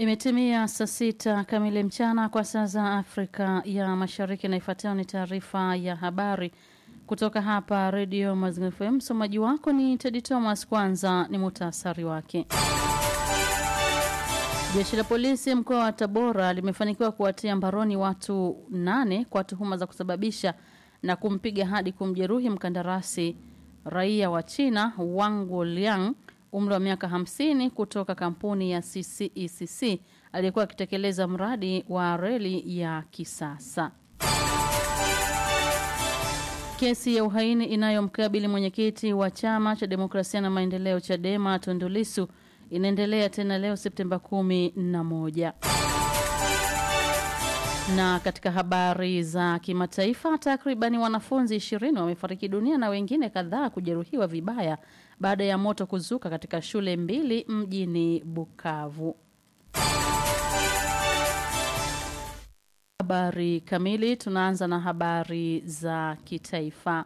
Imetimia saa sita kamili mchana kwa saa za Afrika ya Mashariki, na ifuatayo ni taarifa ya habari kutoka hapa Redio Mazingira FM. Msomaji wako ni Tedi Thomas. Kwanza ni muhtasari wake. Jeshi la polisi mkoa wa Tabora limefanikiwa kuwatia mbaroni watu nane kwa tuhuma za kusababisha na kumpiga hadi kumjeruhi mkandarasi raia wa China Wang Liang umri wa miaka 50 kutoka kampuni ya CCECC aliyekuwa akitekeleza mradi wa reli ya kisasa. Kesi ya uhaini inayomkabili mwenyekiti wa chama cha demokrasia na maendeleo Chadema Tundu Lissu inaendelea tena leo Septemba kumi na moja. Na katika habari za kimataifa, takribani wanafunzi ishirini wamefariki dunia na wengine kadhaa kujeruhiwa vibaya baada ya moto kuzuka katika shule mbili mjini Bukavu. Habari kamili, tunaanza na habari za kitaifa.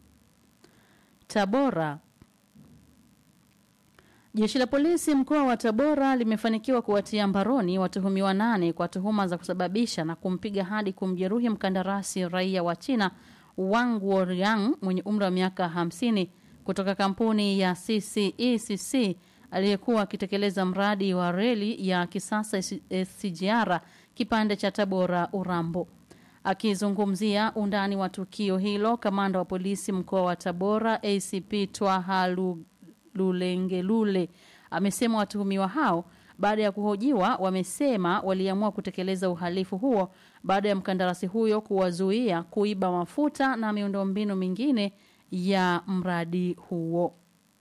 Tabora. Jeshi la polisi mkoa wa Tabora limefanikiwa kuwatia mbaroni watuhumiwa nane kwa tuhuma za kusababisha na kumpiga hadi kumjeruhi mkandarasi raia wa China Wang Woriang mwenye umri wa miaka hamsini kutoka kampuni ya CCECC aliyekuwa akitekeleza mradi wa reli ya kisasa SGR kipande cha Tabora Urambo. Akizungumzia undani wa tukio hilo, kamanda wa polisi mkoa wa Tabora ACP Twaha Lulengelule amesema watuhumiwa hao baada ya kuhojiwa wamesema waliamua kutekeleza uhalifu huo baada ya mkandarasi huyo kuwazuia kuiba mafuta na miundombinu mingine ya mradi huo.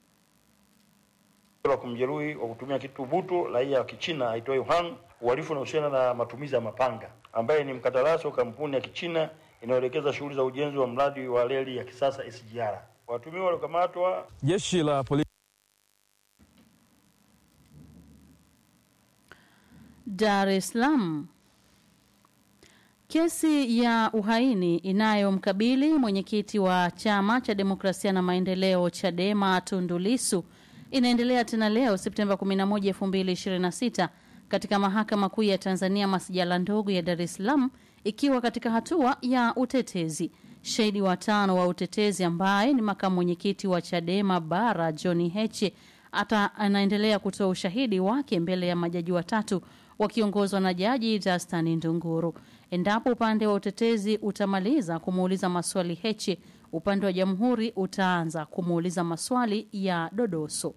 la kumjeruhi kwa kutumia kitu butu raia wa Kichina aitwaye Hang, uhalifu unahusiana na matumizi ya mapanga, ambaye ni mkandarasi wa kampuni ya Kichina inayoelekeza shughuli za ujenzi wa mradi wa reli ya kisasa SGR. Watumiwa waliokamatwa Jeshi la polisi Dar es Salaam. Kesi ya uhaini inayomkabili mwenyekiti wa chama cha demokrasia na maendeleo Chadema Tundu Lissu inaendelea tena leo Septemba 11, 2026 katika mahakama kuu ya Tanzania masijala ndogo ya Dar es Salaam ikiwa katika hatua ya utetezi. Shahidi wa tano wa utetezi ambaye ni makamu mwenyekiti wa Chadema Bara John Heche ata anaendelea kutoa ushahidi wake mbele ya majaji watatu wakiongozwa na jaji Justin Ndunguru. Endapo upande wa utetezi utamaliza kumuuliza maswali Heche, upande wa jamhuri utaanza kumuuliza maswali ya dodoso.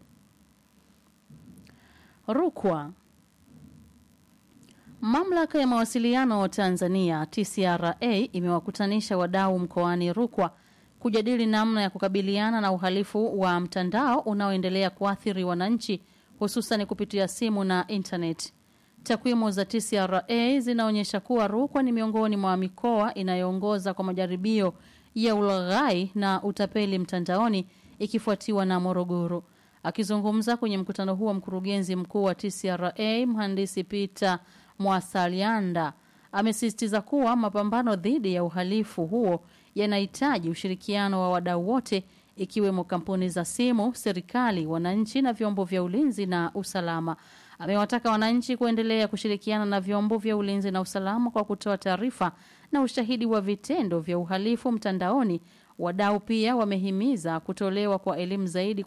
Rukwa. Mamlaka ya mawasiliano Tanzania TCRA imewakutanisha wadau mkoani Rukwa kujadili namna ya kukabiliana na uhalifu wa mtandao unaoendelea kuathiri wananchi hususan kupitia simu na intaneti. Takwimu za TCRA zinaonyesha kuwa Rukwa ni miongoni mwa mikoa inayoongoza kwa majaribio ya ulaghai na utapeli mtandaoni ikifuatiwa na Morogoro. Akizungumza kwenye mkutano huo, mkurugenzi mkuu wa TCRA mhandisi Peter Mwasalianda amesisitiza kuwa mapambano dhidi ya uhalifu huo yanahitaji ushirikiano wa wadau wote ikiwemo kampuni za simu, serikali, wananchi na vyombo vya ulinzi na usalama. Amewataka wananchi kuendelea kushirikiana na vyombo vya ulinzi na usalama kwa kutoa taarifa na ushahidi wa vitendo vya uhalifu mtandaoni. Wadau pia wamehimiza kutolewa kwa elimu zaidi